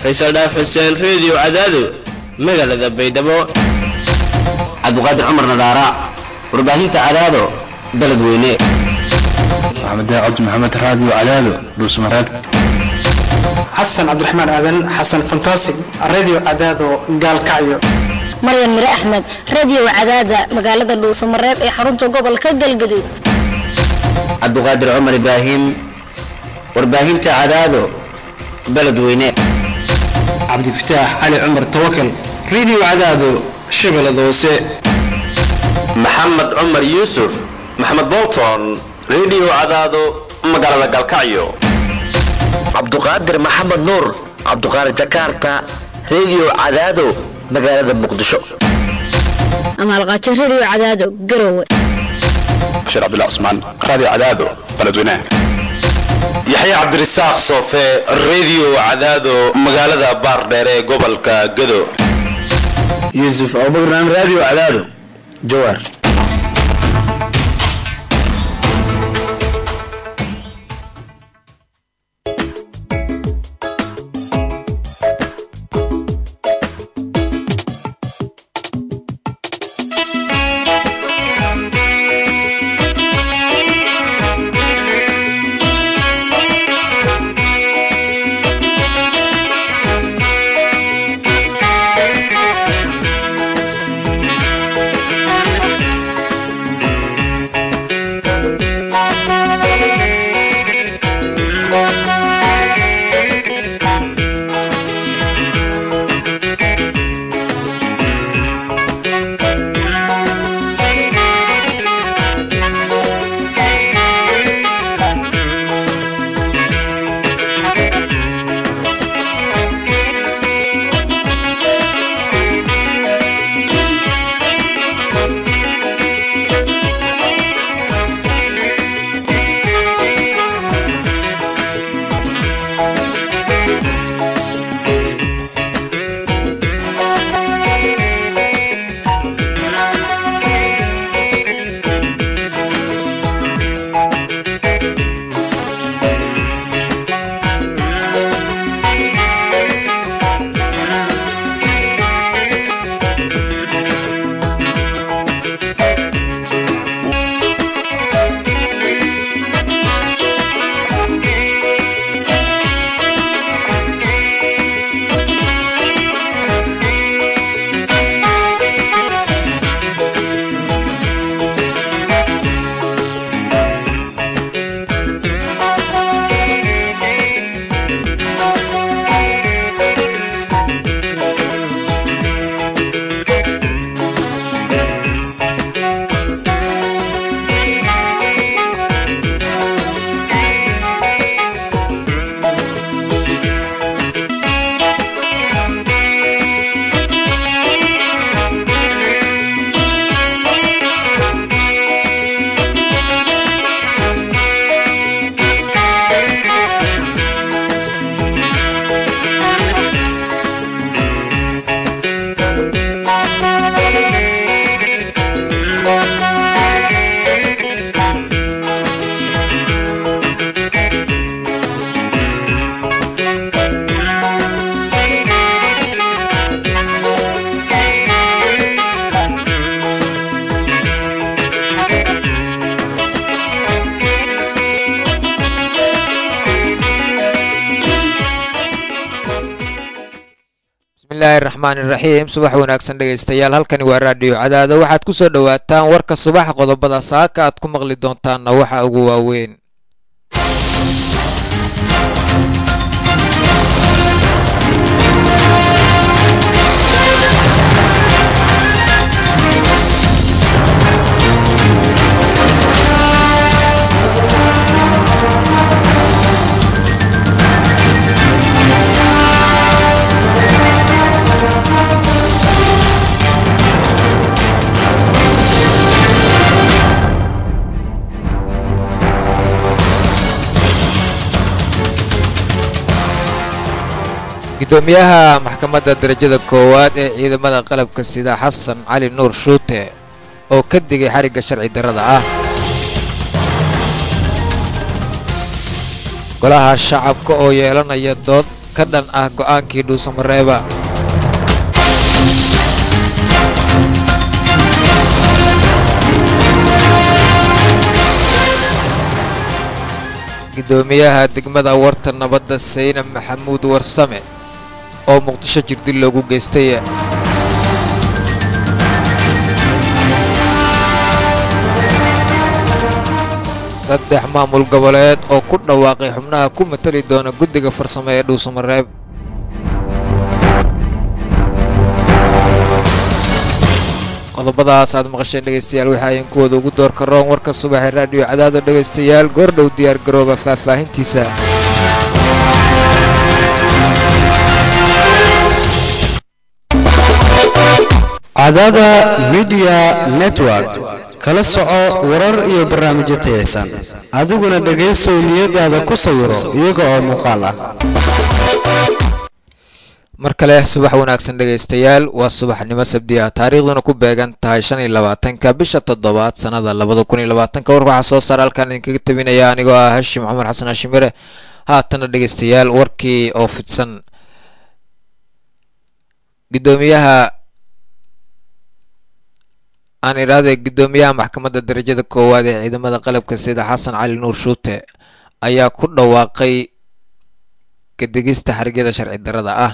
faysal dhaaf xuseen reediyo cadaado magaalada baydhabo cabdiqaadir cumar nadaara warbaahinta cadaado beledweyne maxamed cabdi maxamed raadiyo cadaado dhuusmareeb xasan cabdiraxmaan aadan xasan fantasig radio cadaado gaalkacyo maryan mire axmed radio cadaada magaalada dhuusamareeb ee xarunta gobolka galgaduud cabdiqaadir cumar ibraahim warbaahinta cadaado beledweyne cabdifataax cali cumar tawakal radio cadaado shabeellada hoose maxamed cumar yuusuf maxamed bolton radio cadaado magaalada galkacyo cabduqaadir maxamed nuur cabduqaadir jakarta radio cadaado magaalada muqdisho amaalqaajo radio cadaado garowe bashiir cabdullah cusmaan raadiyo cadaado beledweynaha yaxya cabdirasaaq soofe radio cadaado magaalada baardheer ee gobolka gado yuusuf abubakran raadiyo cadaado jawaar bismillahi raxmaan iraxiim subax wanaagsan dhegaystayaal halkani waa raadhiyo cadaado waxaad ku soo dhowaataan warka subax qodobada saaka aad ku maqli doontaanna waxa ugu waaweyn gudoomiyaha maxkamadda darajada koowaad ee ciidamada qalabka sida xasan cali nuur shuute oo ka digay xarigga sharci darrada ah golaha shacabka oo yeelanaya dood ka dhan ah go-aankii dhuusamareeba gudoomiyaha degmada warta nabadda sayna maxamuud warsame oo muqdisho jirdil loogu geystay saddex maamul goboleed oo ku dhawaaqay xubnaha ku matali doona guddiga farsamo ee dhuusamareeb qodobadaas aad maqasheen dhegaystayaal waxa ayan kuwooda ugu door karoon warka subaxee raadhiyo cadaado dhegaystayaal goordhow diyaar garooba faahfaahintiisa cadaada midiya network kala soco warar iyo barnaamijyo tayaysan adiguna dhegaysow niyadaada ku sawiro iyaga oo muuqaal ah mar kale subax wanaagsan dhegaystayaal waa subaxnimo sabdi ah taariikhduna ku beegan tahay shan iyo labaatanka bisha toddobaad sannada labada kun iyo labaatanka war waxaa soo saara halkaan idinkaga tabinaya anigoo ah hashim cumar xasan hashimire haatana dhegaystayaal warkii oo fidsan gudoomiyaha aan idhaahday gudoomiyaha maxkamadda darajada koowaad ee ciidamada qalabka sida xasan cali nuur shuute ayaa ku dhawaaqay kadigista xarigyada sharci darada ah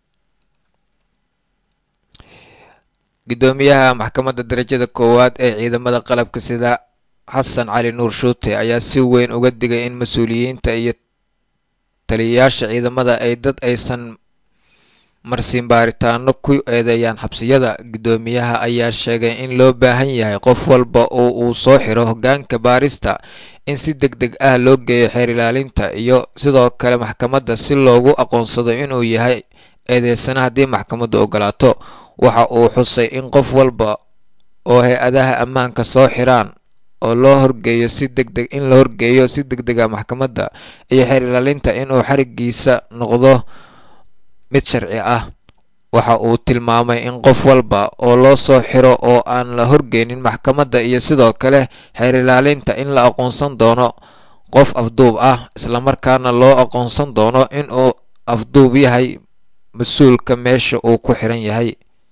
gudoomiyaha maxkamadda darajada koowaad ee ciidamada qalabka sida xasan cali nuur shuute ayaa si weyn uga digay in mas-uuliyiinta iyo taliyayaasha ciidamada ay dad aysan marsiin baaritaano ku eedeeyaan xabsiyada gudoomiyaha ayaa sheegay in loo baahan yahay qof walba oo uu soo xiro hogaanka baarista in si deg deg ah loo geeyo xeer ilaalinta iyo sidoo kale maxkamadda si loogu aqoonsado inuu yahay eedeysana haddii maxkamaddu ogolaato waxa uu xusay in qof walba oo hay-adaha ammaanka soo xiraan oo loo horgeeyo si degdeg in la horgeeyo si deg dega maxkamadda iyo xeer ilaalinta inuu xarigiisa noqdo mid sharci ah waxa uu tilmaamay in qof walba oo loo soo xiro oo aan la horgeynin maxkamadda iyo sidoo kale xeer ilaalinta in la aqoonsan doono qof afduub ah islamarkaana loo aqoonsan doono inuu afduub yahay mas-uulka meesha uu ku xiran yahay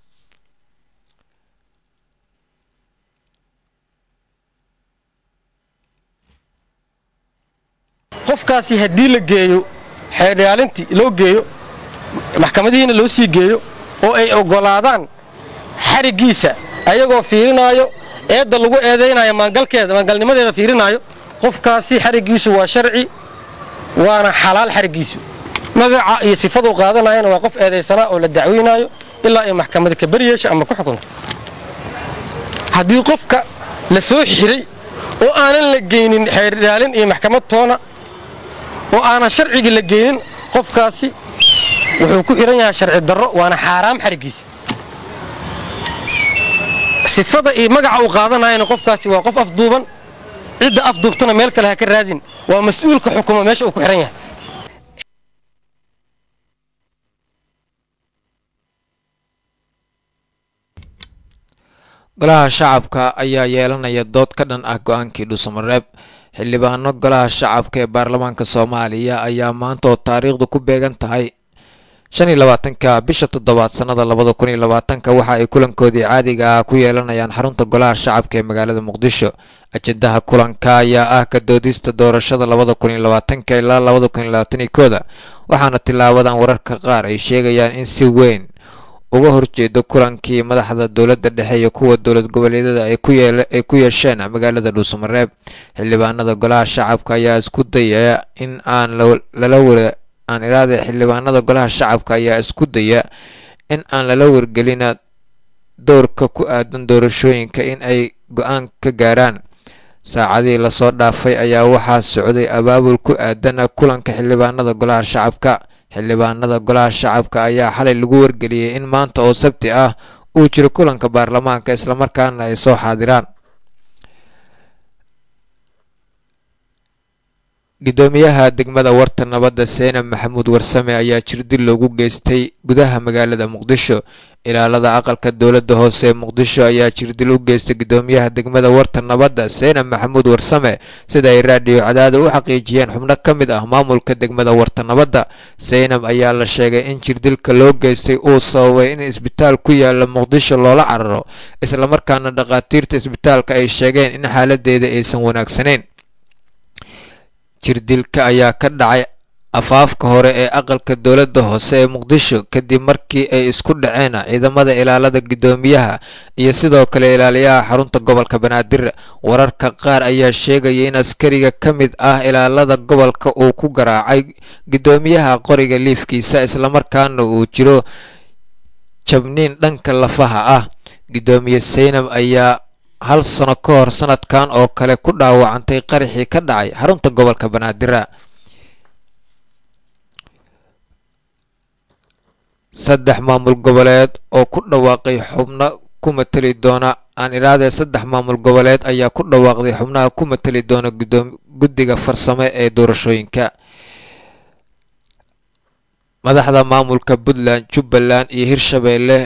qofkaasi haddii la geeyo xeer ilaalintii loo geeyo maxkamadihiina loo sii geeyo oo ay oggolaadaan xariggiisa ayagoo fiirinaayo eedda lagu eedaynayo maangalkeeda maangalnimadeeda fiirinaayo qofkaasi xariggiisu waa sharci waana xalaal xariggiisu magaca iyo sifaduu qaadanayana waa qof eedaysanaa oo la dacweynaayo ilaa ay maxkamada ka baryeesha ama ku xukunto haddii qofka la soo xiray oo aanan la geynin xeer ilaalin iyo maxkamad toona oo aanan sharcigii la geynin qofkaasi wuxuu ku xihan yahay sharci darro waana xaaraam xariggiisa sifada iyo magaca uu qaadanayana qofkaasi waa qof afduuban cidda afduubtana meel kale ha ka raadin waa mas-uulka xukuma meesha uu ku xihan yahay golaha shacabka ayaa yeelanaya dood ka dhan ah go-aankii dhuusamareeb xildhibaano golaha shacabka ee baarlamaanka soomaaliya ayaa maanta oo taariikhdu ku beegan tahay shan iyo labaatanka bisha toddobaad sannada labada kun iyo labaatanka waxa ay kulankoodii caadiga ah ku yeelanayaan xarunta golaha shacabka ee magaalada muqdisho ajendaha kulanka ayaa ah ka doodista doorashada labada kun iyo labaatanka ilaa labada kun iyo labaatan iyo kooda waxaana tilaabadan wararka qaar ay sheegayaan in si weyn uga horjeedo kulankii madaxda dowladda dhexe iyo kuwa dowlad goboleedyada ay ku yeesheen magaalada dhuusamareeb xildhibaanada golaha shacabka ayaa isku dayaya in aan lala wara aan iraade xildhibaanada golaha shacabka ayaa isku daya in aan lala wargelina doorka ku aadan doorashooyinka in ay go-aan ka gaaraan saacadii lasoo dhaafay ayaa waxaa socday abaabul ku aadana kulanka xildhibaanada golaha shacabka xildhibaanada golaha shacabka ayaa xalay lagu wargeliyey in maanta oo sabti ah uu jiro kulanka baarlamaanka islamarkaana ay soo xaadiraan gudoomiyaha degmada warta nabadda seenab maxamuud warsame ayaa jirdil loogu geystay gudaha magaalada muqdisho ilaalada aqalka dowladda hoose ee muqdisho ayaa jirdil u geystay gudoomiyaha degmada warta nabadda seenab maxamuud warsame sida ay raadhiyo cadaada u xaqiijiyeen xubno ka mid ah maamulka degmada warta nabadda seynab ayaa la sheegay in jirdilka loo geystay uu sababay in isbitaal ku yaala muqdisho loola cararo islamarkaana dhakhaatiirta isbitaalka ay sheegeen in xaaladeeda aysan wanaagsanayn jirdilka ayaa ka dhacay afaafka hore ee aqalka dowladda hoose ee muqdisho kadib markii ay isku dhaceen ciidamada ilaalada gudoomiyaha iyo sidoo kale ilaaliyaha xarunta gobolka banaadir wararka qaar ayaa sheegaya in askariga ka mid ah ilaalada gobolka uu ku garaacay gudoomiyaha qoriga liifkiisa islamarkaana uu jiro jabniin dhanka lafaha ah gudoomiye seynab ayaa hal sano ka hor sanadkan oo kale ku dhaawacantay qaraxii ka dhacay xarunta gobolka banaadir saddex maamul goboleed oo ku dhawaaqay xubno ku matali doona aan iraadee saddex maamul goboleed ayaa ku dhawaaqday xubnaha ku matali doona guddiga farsame ee doorashooyinka madaxda maamulka puntland jubbaland iyo hirshabeelle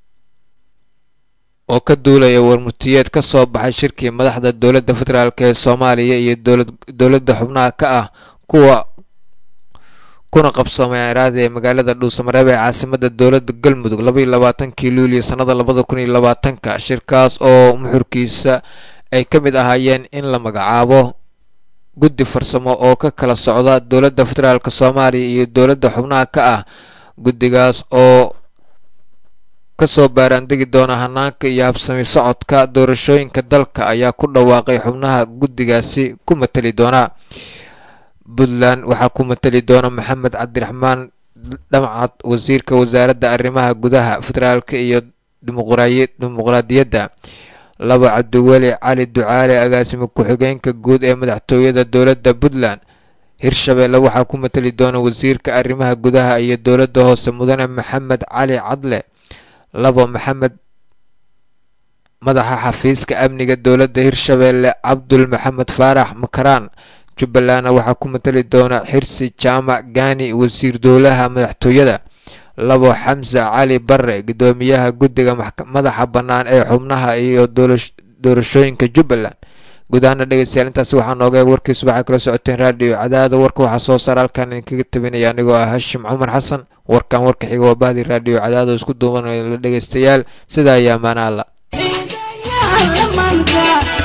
oo ka duulaya warmurtiyeed ka soo baxay shirkii madaxda dowladda federaalk ee soomaaliya iyo dowladda xubnaha ka ah kuwa kuna qabsoomay iraada ee magaalada dhuusamareeb ee caasimada dowladda galmudug labaiyo labaatankii luuliyo sannada labada kun iyo labaatanka shirkaas oo muxurkiisa ay ka mid ahaayeen in la magacaabo guddi farsamo oo ka kala socda dowladda federaalk soomaaliya iyo dowladda xubnaha ka ah guddigaas oo kasoo baaraandegi doona hanaanka iyo habsami socodka doorashooyinka dalka ayaa ku dhawaaqay xubnaha guddigaasi ku matali doona puntland waxaa ku matali doona maxamed cabdiraxmaan dhamcad wasiirka wasaaradda arrimaha gudaha federaalk iyo dimuqraadiyadda laba cabdiweli cali ducaale agaasime ku-xigeenka guud ee madaxtooyada dowladda puntland hirshabeelle waxaa ku matali doona wasiirka arrimaha gudaha iyo dowladda hoose mudane maxamed cali cadle labo maxamed madaxa xafiiska amniga dowladda hirshabeelle cabdul maxamed faarax makaraan jubbalandna waxaa ku matali doona xirsi jaamac gaani wasiir dowlaha madaxtooyada labo xamse cali bare gudoomiyaha guddiga madaxa bannaan ee xubnaha iyo doorashooyinka jubbaland guud ahaana dhegeystayaal intaasi waxaa nooga eeg warkii subaxa kala socoteen raadhiyo cadaada warka waxaa soo saara halkaan idinkaga tabinaya anigoo ah hashim cumar xasan warkan warka xiga waa bahdi raadhiyo cadaado isku duubanaya la dhegeystayaal sidaa iyo ammaana alla